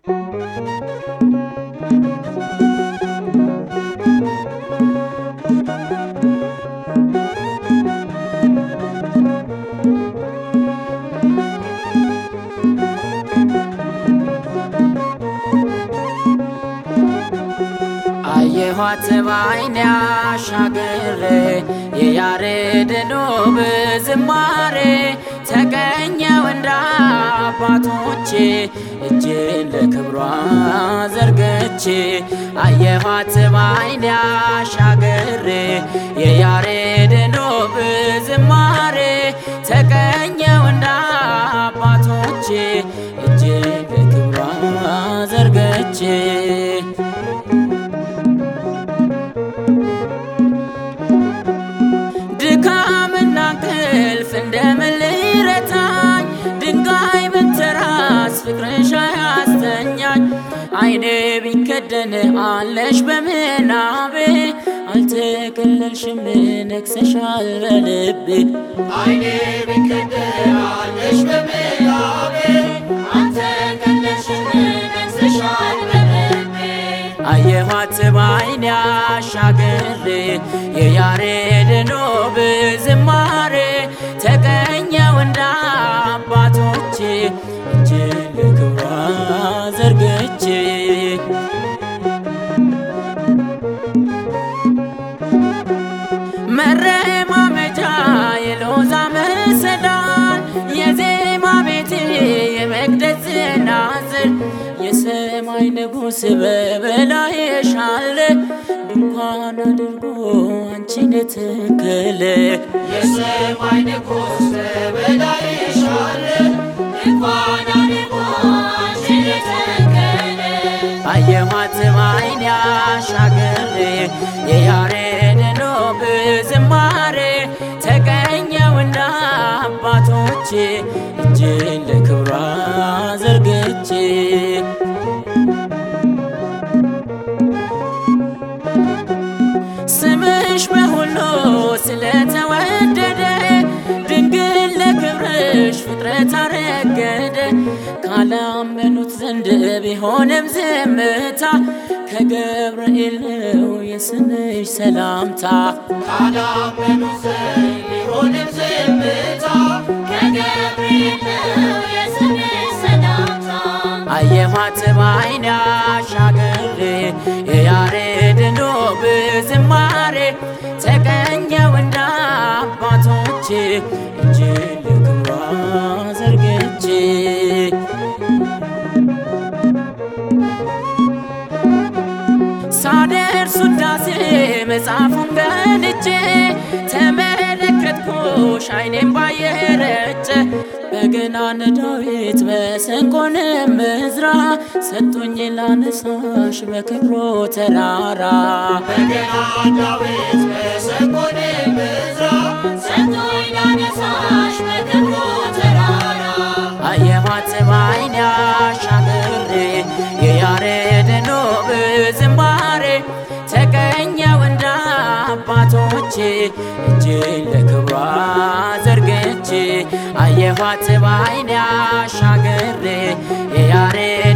አየኋት ባይኔ አሻግሬ የያሬድን ውብ ዝማሬ ተቀኘው እንደ አባቶቼ እጄን ለክብሯ ዘርግቼ አየኋት ባይኔ አሻግሬ የያሬድን ውብ ዝማሬ ተቀኘው እንደ አባቶቼ እጄን ለክብሯ ዘርግቼ ድካምና እንቅልፍ እንደምን ሊረታኝ ድንጋይ ብትራስ ፍቅርሽ አያስተኛኝ አይኔ ቢከደን አለሽ በምናቤ አልተከለልሽም ነግሰሻል በልቤ አይኔ ቢከደን አለሽ በምናቤ አልተከለልሽም ነግሰሻል በልቤ አየኋት ባይኔ አሻግሬ የያሬድን ውብ ዝማሬ ተቀኘው እንደ አባቶቼ እጄን ለክብሯ ዘርግቼ መረማመጃ የሎዛ መሰላል የዜማ ቤቴ የመቅደስ ናዝር የሰማይ ንጉሥ በበላይሽ አለ ድንኳን አድርጎ አንቺን ተከለ የሰማይ ንጉሥ በበላይሽ አለ እንኳን አድርጎ አንቺን የተከለ አየኋት ባይኔ አሻግሬ የያሬድን ውብ ዝማሬ ተቀኘው እንደ አባቶቼ እጄን ለክብሯ ዘርግቼ ስምሽ በሁሉ ስለተወደደ ድንግል ለክብርሽ ፍጥረት አረገደ ካላመኑት ዘንድ ቢሆንም ዝምታ ከገብርኤል ነው የስምሽ ሰላምታ ካላመኑ ዘንድ ቢሆንም ዝምታ ከገብርኤል ነው የስምሽ ሰላምታ አየኋት ባይኔ አሻግሬ የያሬድን ውብ ዝማሬ ተቀኘው እንደ አባቶቼ እጄን ለክብሯ ዘርግቼ ሳደርስ ውዳሴ መጽሐፉን ገልጬ ተመለከትኩሽ አይኔም ባየረጨ በገናን ዳዊት መሰንቆንም ዕዝራ ሰጡኝ ላነሳሽ በክብሮ ተራራ በገና ዳዊት መሰንቆን ምዝራ ሰጥቶኝ ላነሳሽ በክብሩ ተራራ አየኋት ባይኔ አሻግሬ የያሬድን ውብ ዝማሬ ተቀኘው እንደ አባቶቼ እጄን ለክብሯ ዘርግቼ አየኋት ባይኔ አሻግሬ የያሬ